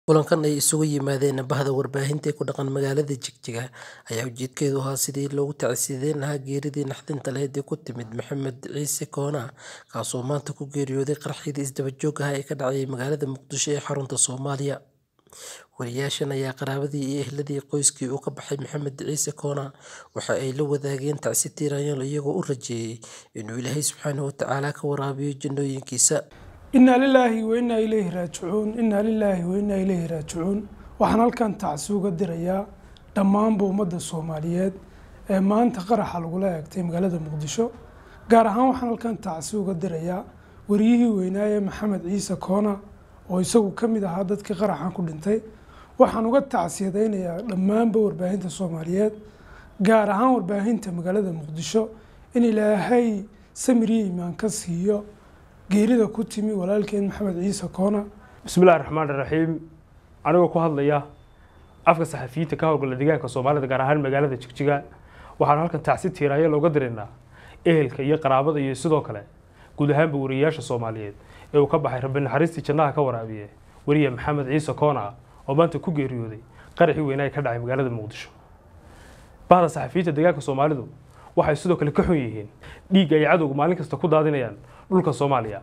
Kulankan ay isugu yimaadeen bahda warbaahinta ee ku dhaqan magaalada Jigjiga ayaa ujeedkeedu ahaa sidii loogu tacsiyeyn lahaa geeridii naxdinta lahayd ee ku timid Maxamed Ciise Koona, kaasoo maanta ku geeriyooday qaraxyadii isdaba joogga ah ee ka dhacay magaalada Muqdisho ee xarunta Soomaaliya. Wariyaashan ayaa qaraabadii iyo eheladii qoyskii uu ka baxay Maxamed Ciise Koona waxa ay la wadaageen tacsi tiiraanyo iyagoo u rajeeyay inuu Ilaahay Subxaanahu wa Tacaala ka waraabiyo jannooyinkiisa. inaa lilaahi wa inaa ilayhi raajicuun inaa lilaahi wa inaa ilayhi raajicuun waxaan halkan tacsi uga dirayaa dhammaanba ummadda soomaaliyeed ee maanta qaraxa lagula eegtay magaalada muqdisho gaar ahaan waxaan halkan tacsi uga dirayaa wariyihii weynaaye maxamed ciise koona oo isagu ka mid ahaa dadkii qaraxan ku dhintay waxaan uga tacsiyadaynayaa dhammaanba warbaahinta soomaaliyeed gaar ahaan warbaahinta magaalada muqdisho in ilaahay samir iyo iimaan ka siiyo geerida ku timi walaalkeen maxamed ciise koona bismillahi raxmaan raxiim anigoo ku hadlaya afka saxafiyiinta ka howlgala deegaanka soomaalida gaar ahaan magaalada jigjiga waxaan halkan tacsi tiiraayo looga diraynaa ehelka iyo qaraabada iyo sidoo kale guud ahaanba wariyayaasha soomaaliyeed ee uu ka baxay rabbi naxariistii jannaha ka waraabiye weriye maxamed ciise koona oo maanta ku geeriyooday qaraxii weynaa ee ka dhacay magaalada muqdisho bahda saxafiyiinta deegaanka soomaalidu waxay sidoo kale ka xun yihiin dhiigga ay cadowga maalin kasta ku daadinayaan dhulka soomaaliya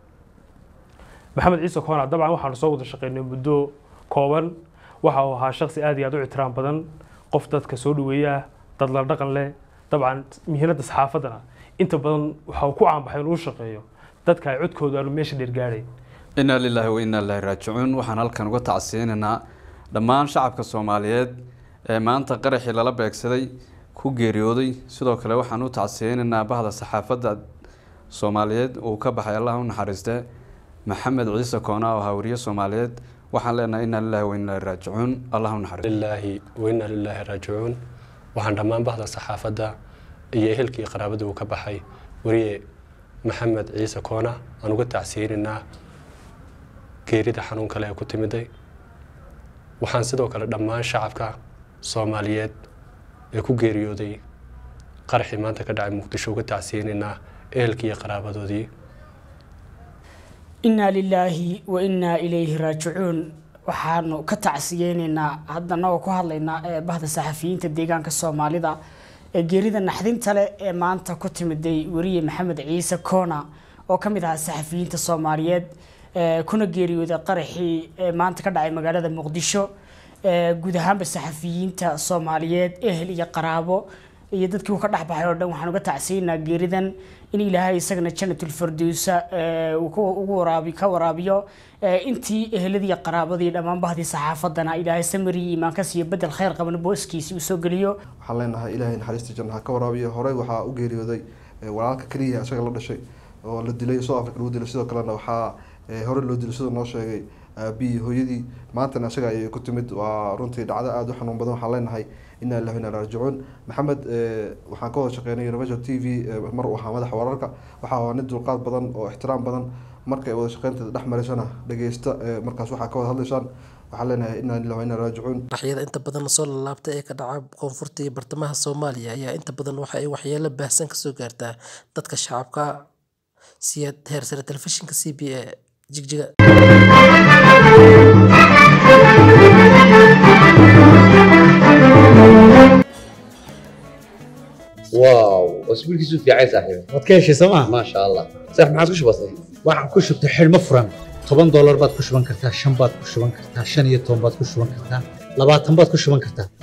maxamed ciise koona dabcan waxaanu soo wada shaqeynay muddo kooban waxa uu ahaa shaqsi aad iyo aad u ictiraam badan qof dadka soo dhaweeya dad la dhaqan leh dabcan mihinada saxaafaddana inta badan waxa uu ku caanbaxay inuu shaqeeyo dadka ay codkooda aanu meesha dheergaadhay inaa lilaahi wa inaa ilaahi raajicuun waxaan halkan uga tacsiyeynaynaa dhammaan shacabka soomaaliyeed ee maanta qaraxii lala beegsaday ku geeriyooday sidoo kale waxaan u tacsiyeynaynaa bahda saxaafadda soomaaliyeed uu ka baxay allah u naxariiste maxamed ciise koona oo ahaa wariye soomaaliyeed waxaan leenahay inaa lilahi wa inaa raajicuun allah u naxariiste lilaahi wa inaa lilaahi raajicuun waxaan dhammaan bahda saxaafadda iyo ehelkii qaraabada uu ka baxay wariye maxamed ciise koona aan uga tacsiyeynaynaa geerida xanuun kale ee ku timiday waxaan sidoo kale dhammaan shacabka soomaaliyeed ee ku geeriyooday qaraxii maanta ka dhacay muqdisho uga tacsiyeynaynaa ehelkii iyo qaraabadoodii inaa lilaahi wa inaa ilayhi raajicuun waxaanu ka tacsiyeynaynaa hadda anagoo ku hadlaynaa ee bahda saxafiyiinta deegaanka soomaalida ee geerida naxdinta leh ee maanta ku timiday weriye maxamed ciise koona oo ka mid ahaa saxafiyiinta soomaaliyeed kuna geeriyooday qaraxii ee maanta ka dhacay magaalada muqdisho guud ahaanba saxafiyiinta soomaaliyeed ehel iyo qaraabo iyo dadkii uu ka dhexbaxay oo dhan waxaan uga tacsiyeynaa geeridan in ilaahay isagana janatulfardowsa ugu waraabi ka waraabiyo intii eheladii iyo qaraabadii dhammaan bahdii saxaafaddana ilaahay samiri iimaan ka siiyo bedel khayr qaban booskiisii uu soo geliyo waxaan leenahay ilaahay naxariistii jannaha ka waraabiyo horey waxaa u geeriyooday walaalka keliya isaga la dhashay oo la dilay south africa lagu dilay sidoo kalena waxaa hore loo dilay sidoo noo sheegay aabihii hooyadii maantana isaga ayay ku timid waa runtii dhacdo aada u xanuun badan waxaan leenahay inaa lillahi inaa raajicuun maxamed waxaan ka wada shaqeynay universal t v mar uu ahaa madaxa wararka waxaa waa nin dulqaad badan oo ixtiraam badan markay wada shaqeynteeda dhex marisana dhageysta markaas waxaa ka wada hadlaysaan waxaan leenahay inaa lillahi inaa raajicuun qaraxyada inta badan soo lalaabta ee ka dhaca koonfurta iyo bartamaha soomaaliya ayaa inta badan waxa ay waxyeelo baahsan kasoo gaartaa dadka shacabka siyaad heer sare telefishinka c b a jigjiga واو اسبوعك في عايز صاحبي waad ka heshay sooma ما شاء الله صح ما عادش بسيط waxaan ku shubtay xidhmo furan toban doolar baad ku shuban kartaa shan baad ku shuban kartaa shan iyo toban baad ku shuban kartaa labaatan baad ku shuban kartaa